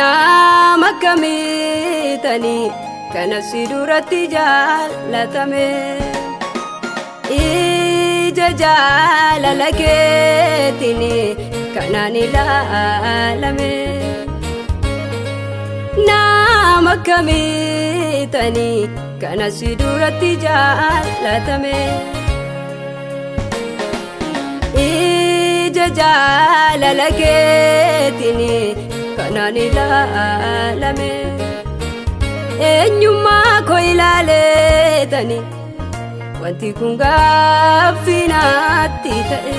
Nama akkamiitanii kana si duratti jaallatame ija jaalala keetiin kanaan ilaalame nama akkamiitanii kana si duratti jaallatame ija jaalala keetiin kanaan ilaalame eenyummaa koo ilaaleetanii wanti kun gaaffinaatti ta'e.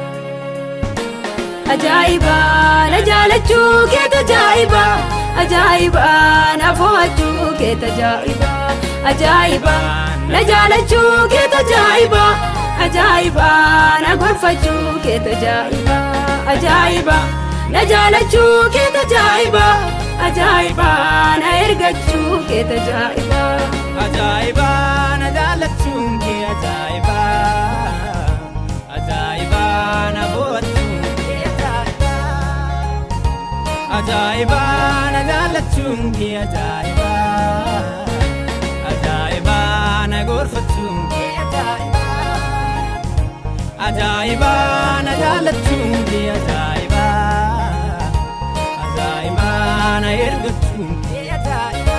Ajaa'ibaa na jaalachuu keeta ajaa'ibaa ajaa'ibaa na fo'achuu keeta ajaa'ibaa ajaa'ibaa na jaalachuu keeta ajaa'ibaa ajaa'ibaa na gorfachuu keeta ajaa'ibaa ajaa'ibaa na jaalachuu keeta ajaa'ibaa ajaa'ibaa na ergachuu keeta ajaa'ibaa. Ajaa'ibaa na jaalachuun kee ajaa'ibaa ajaa'ibaa na bohachuun kee ajaa'ibaa ajaa'ibaa na jaalachuun kee ajaa'ibaa ajaa'ibaa na gorfachuun kee ajaa'ibaa ajaa'ibaa na jaalachuun kee ajaa'ibaa ajaa'ibaa na ergachuun kee ajaa'ibaa.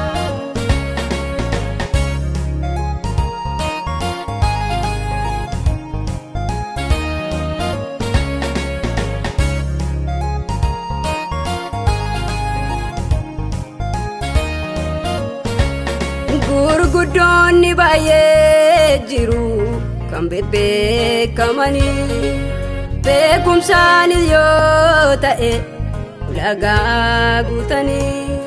Gurguddoonni baay'ee jiru kan bebbeekamanii beekumsaanis yoo ta'e ulagaa guutanii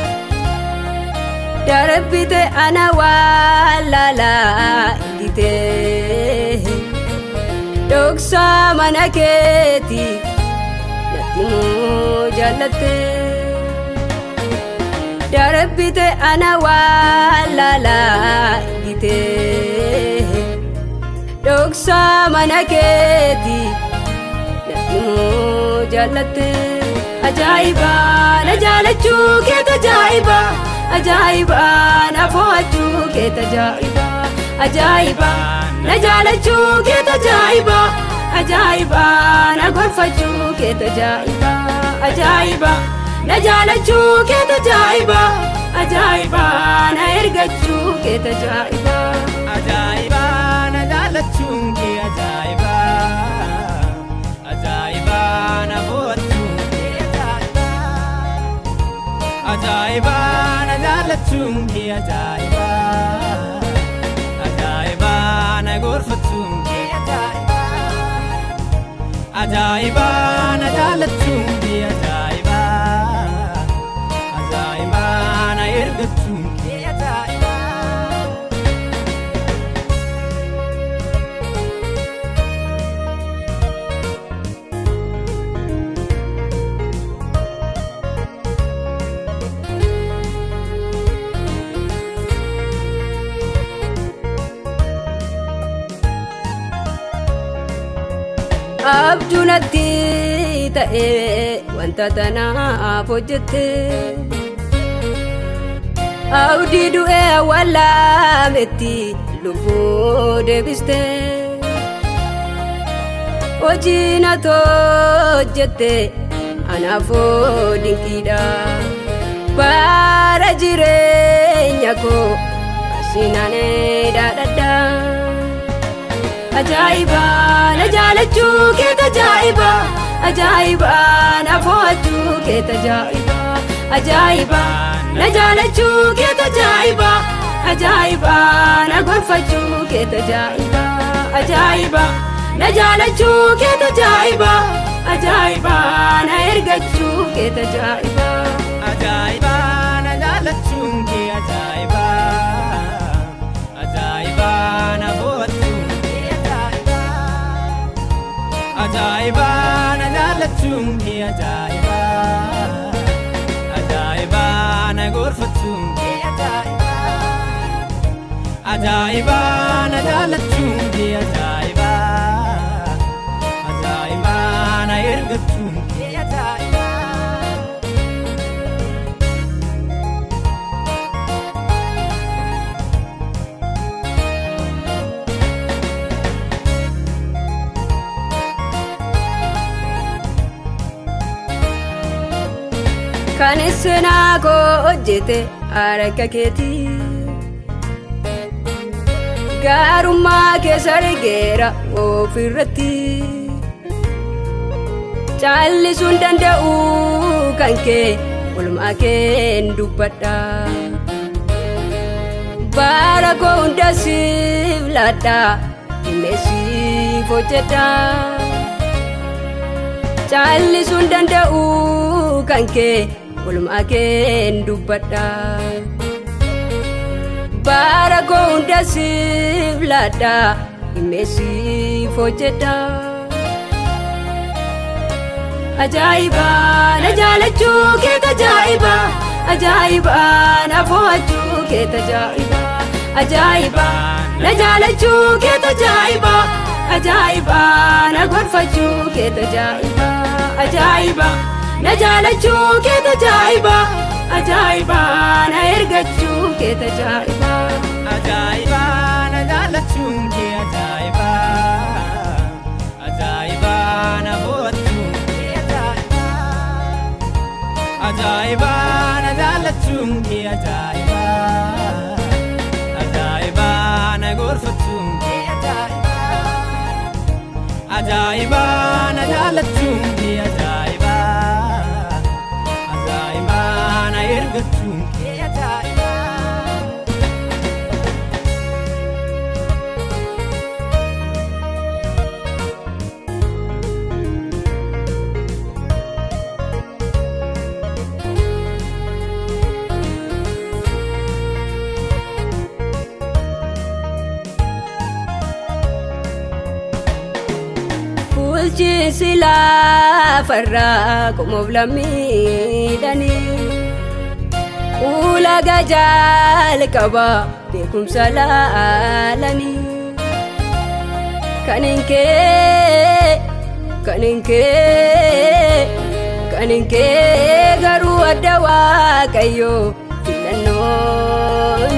darbite ana waalaalaa igitee dhoksaa mana keetii natti moo jaallattee. darbite ana waalaalaa igitee dhoksaa mana keetii natti moo jaallatte ajaa'ibaa na jaalachuu keeta ajaa'ibaa ajaa'ibaa na fo'achuu keeta ajaa'ibaa ajaa'ibaa na jaalachuu keeta ajaa'ibaa ajaa'ibaa na gorfachuu keeta ajaa'ibaa ajaa'ibaa. na jaalachuu keeta ajaa'ibaa ajaa'ibaa na ergachuu keeta ajaa'ibaa. Ajaa'ibaa na jaalachuun kee ajaa'ibaa ajaa'ibaa na bohachuun kee ajaa'ibaa ajaa'ibaa na jaalachuun kee ajaa'ibaa ajaa'ibaa na gorfachuun kee ajaa'ibaa ajaa'ibaa na jaalachuun kee ajaa'ibaa ajaa'ibaa na ergachuun kee ajaa'ibaa. abjuu natti ta'e wanta tanaaf hojjette abdii du'ee awwaalaametti lubbuu deebiste hojii natti hojjette anaafoo dinqiidha bara jireenya koo asinanee dhaadhadhaa. ajaa'ibaa na jaalachuu keeta ajaa'ibaa ajaa'ibaa na fo'achuu keeta ajaa'ibaa ajaa'ibaa na jaalachuu keeta ajaa'ibaa ajaa'ibaa na gorfachuu keeta ajaa'ibaa ajaa'ibaa na jaalachuu keeta ajaa'ibaa ajaa'ibaa na ergachuu keeta ajaa'ibaa. Ajaa'ibaa na jaalachuun kee ajaa'ibaa ajaa'ibaa na bohachuun kee ajaa'ibaa ajaa'ibaa na jaalachuun kee ajaa'ibaa ajaa'ibaa na gorfachuun kee ajaa'ibaa ajaa'ibaa na jaalachuun kee ajaa'ibaa ajaa'ibaa na ergachuun kee ajaa'ibaa. seenaa koo hojjete harka keetii gaarummaa keessa argeera ofirratti caallisuun danda'u kan kee olmaa keen dubbadha bara koo hunda siif laadha himeesiif hojjedha caallisuun danda'u kan kee olmaa keen dubbadha bara koo hunda siif laadha himeesiif hojjedha ajaa'iba na jaalachuu kee tajaa'iba ajaa'iba na fo'achuu kee tajaa'iba ajaa'iba na jaalachuu kee tajaa'iba ajaa'iba na gorfachuu kee tajaa'iba ajaa'iba na jaalachuu kee tajaa'iba ajaa'iba na ergachuu kee tajaa'iba Ajaa'iba na jaalachuun kee ajaa'iba Ajaa'iba na bohachuun kee ajaa'iba Ajaa'iba na jaalachuun kee ajaa'iba Ajaa'iba na gorfachuun kee ajaa'iba Ajaa'iba na jaalachuun kee ajaa'iba Ajaa'iba na ergachuun kee ajaa'iba bulchiinsi lafarraa qomoof lammiidhanii ulagaa jalqaba beekumsa laalanii kan hin kee kan hin kee kan hin kee garuu adda waaqayyoo filannoo